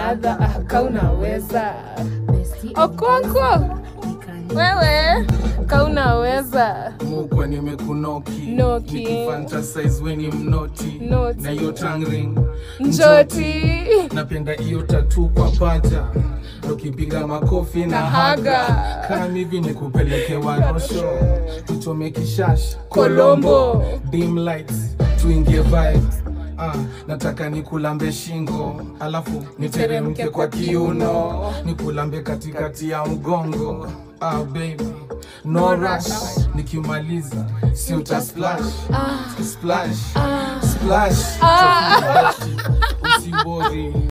another ah, ka unaweza okonko wewe ka unaweza mukwa nimekunoki Noki. nikifantasize weni mnoti Noti. na hiyo tongue ring njoti napenda hiyo tatu kwa paja ukipiga makofi na Na haga haga. kama hivi ni kupeleke warosho tuchome kishash Kolombo. dim lights tuingie vibe Ah, nataka nikulambe shingo alafu niteremke kwa kiuno nikulambe katikati ya mgongo ah, baby no rush nikimaliza si uta splash splash splash usiwori